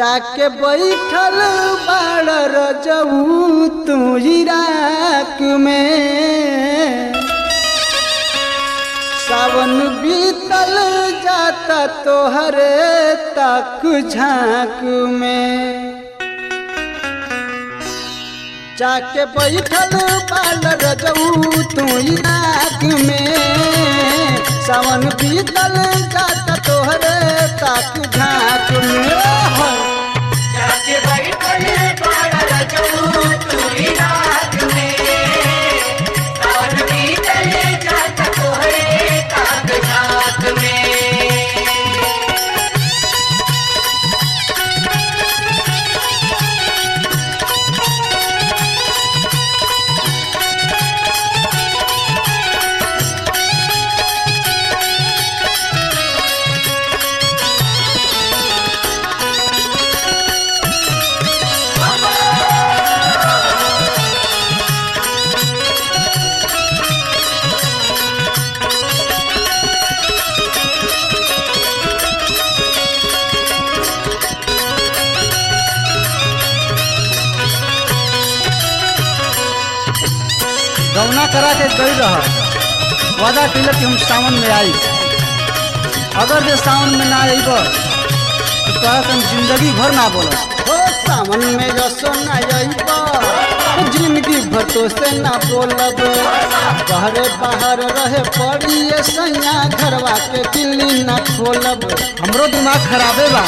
जाके बैठल बाड़ रजऊ तू इराक में सावन बीतल जाता तोहरे तक झांक में जाके बैठल बाल रजऊ तू इराक में सावन बीतल जाता तोहरे तक झांक में हो। जाके बैठल बाड़ा रजऊ तू रात में सावन बीतल जाता तोहरे ताक झाक में गौना करा के गई रह वादा कैलक कि हम सावन में आई अगर जे सावन में ना आईब तो तोरा से हम जिंदगी भर ना बोल हो सावन में जसो ना आईब जिंदगी भर तो से ना बोलब बाहरे बाहर रहे पड़ी ये सैया घरवा के दिल्ली ना खोलब हमरो दिमाग खराबे बा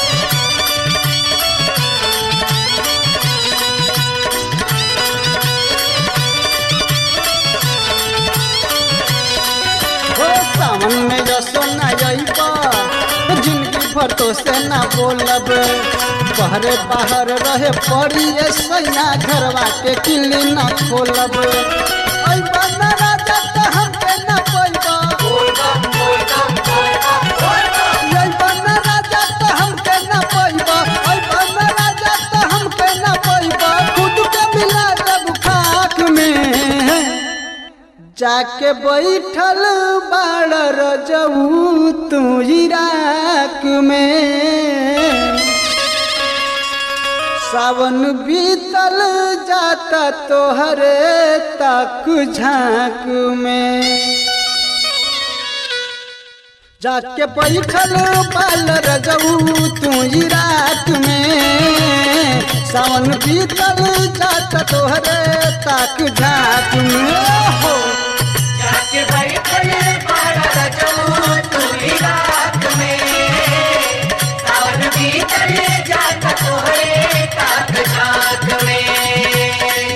हो सावन में जसो ना जाइबा जिंदगी भर तो से ना बोलब बहरे बाहर रहे पड़ी ए सैया घरवा के किल्ली ना खोलब अइबा ना राजा त हमके ना पैबा बोल बम बोल बम बोल बम बोल बम अइबा ना राजा त हमके ना पैबा अइबा ना राजा त हमके ना पैबा खुद के मिला दब खाक में जाके बैठल बाड़ रजऊ तू इराक में सावन बीतल जाता तोहरे तक झांक में जाके बैठल बाल रजऊ तू इराक में सावन बीतल जाता तोहरे तक झांक में हो जाके बैठल बाड़ा रजऊ तू रात में सावन बीतल जाता तोहरे ताक झाक में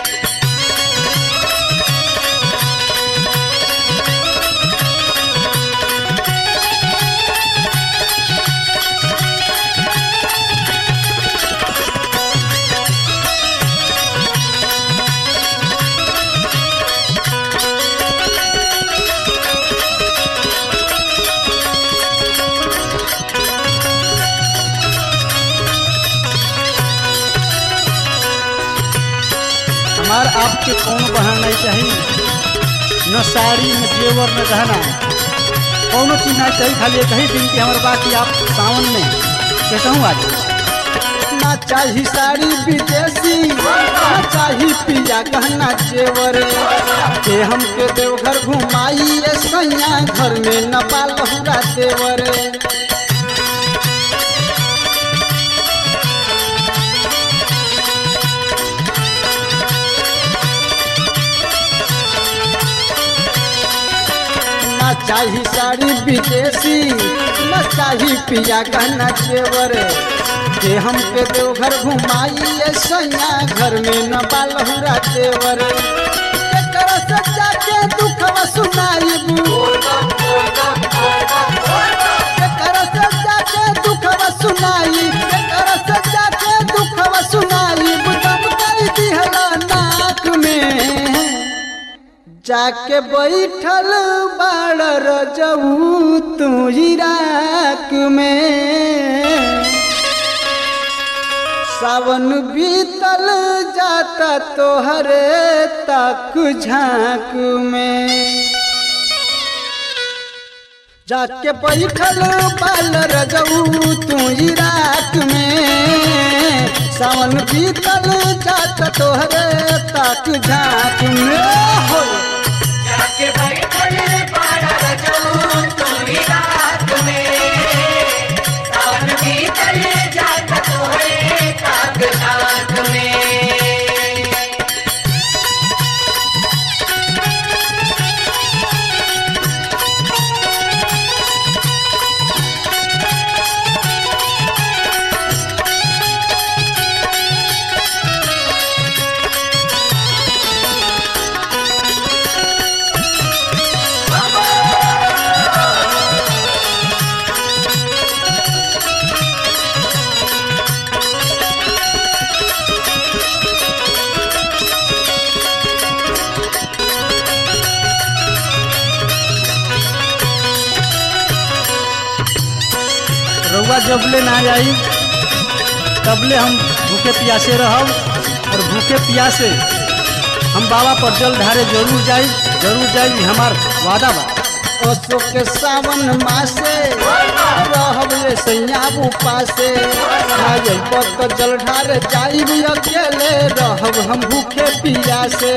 हमार आपके कौन बहाना नहीं चाहिए न साड़ी न जेवर न गहना कौनो चीज ना चाहिए खाली एक ही दिन की हमारे बाकी आप सावन में कैसा हूँ आज ना चाही साड़ी विदेशी ना चाही पिया गहना जेवर के हमके देवघर घुमाई ए सैया घर में न बालहुरा देवर ना चाही साड़ी विदेशी न चाही पिया गहना जेवर के हमके देवघर घुमाई ए सैया घर में न बालहुरा देवर एकर सच्चा के दुखवा सुनाईबू बोल बम बोल बम बोल बम बोल बम एकर सच्चा के दुखवा सुनाई एकर सच्चा के दुखवा सुनाई बुदम कई दिहला नाक में जाके बैठल बाड़ रजऊ तू इराक में सावन बीतल जाता तोहरे तक झांक में जाके बैठल बाल रजऊ तू ही रात में सावन बीतल जात तोहरे ताक झाक में हो जाके बैठल बाड़ा रजऊ तुम्ही रात में सावन बीतल जात तोहरे काग नाक में रउआ जबले ना आई तबले हम भूखे प्यासे रहब और भूखे प्यासे हम बाबा पर जल ढारे जरूर जाई जरूर जाई हमार वादा बा अशोक के सावन मासे रहब ये सैयाबू पासे ना जइब तो जल ढारे जाइब अकेले रहब हम भूखे पियासे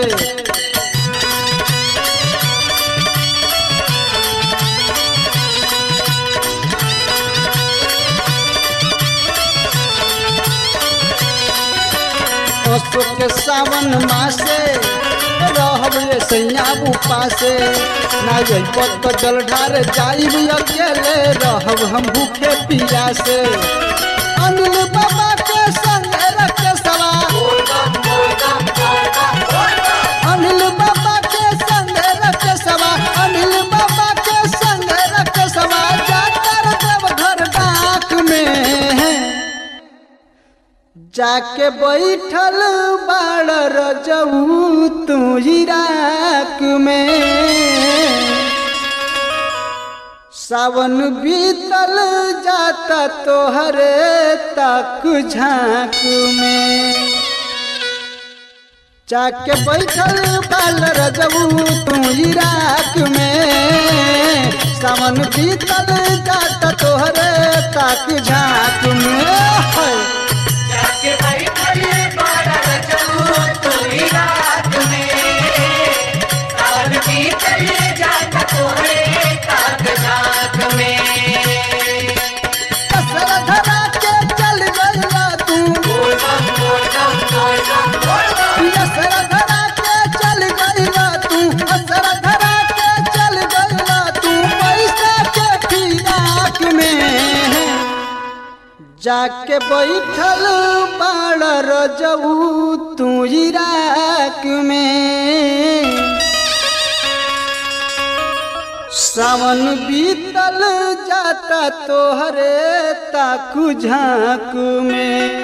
अशोक के सावन मासे रहब ये सैयाबू पासे ना जइब तो जल ढार जाइब अकेले रहब हम भूखे पियासे अनिल बाबा के संग रख सवा बोल बम बोल बम बोल बम बोल बम अनिल बाबा के संग रख सवा अनिल बाबा के संग रख सवा जाकर देव घर डाक में जाके बैठल बाड़ रजऊ तू ही राख में सावन बीतल जाता तोहरे तक झांक में जाके बैठल बाल रजऊ तू ही राख में सावन बीतल जाता तोहरे तक झांक में है। जाके बैठल बाड़ा रजऊ तुम्ही रात में सावन बीतल जात तोहरे काग नाक में कसर धरा के चल गइला तू बोल बम बोल बम बोल बम बोल बम असर धरा के चल गइला तू असर धरा के चल गइला तू पैसा के फिराक में जाके बैठल बाड़ रजऊ तू ही राख में सावन बीतल जाता तोहरे ताकू झाँक में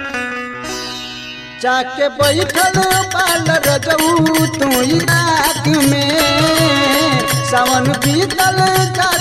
जाके बैठल बाल रजऊ तू ही राख में सावन बीतल जा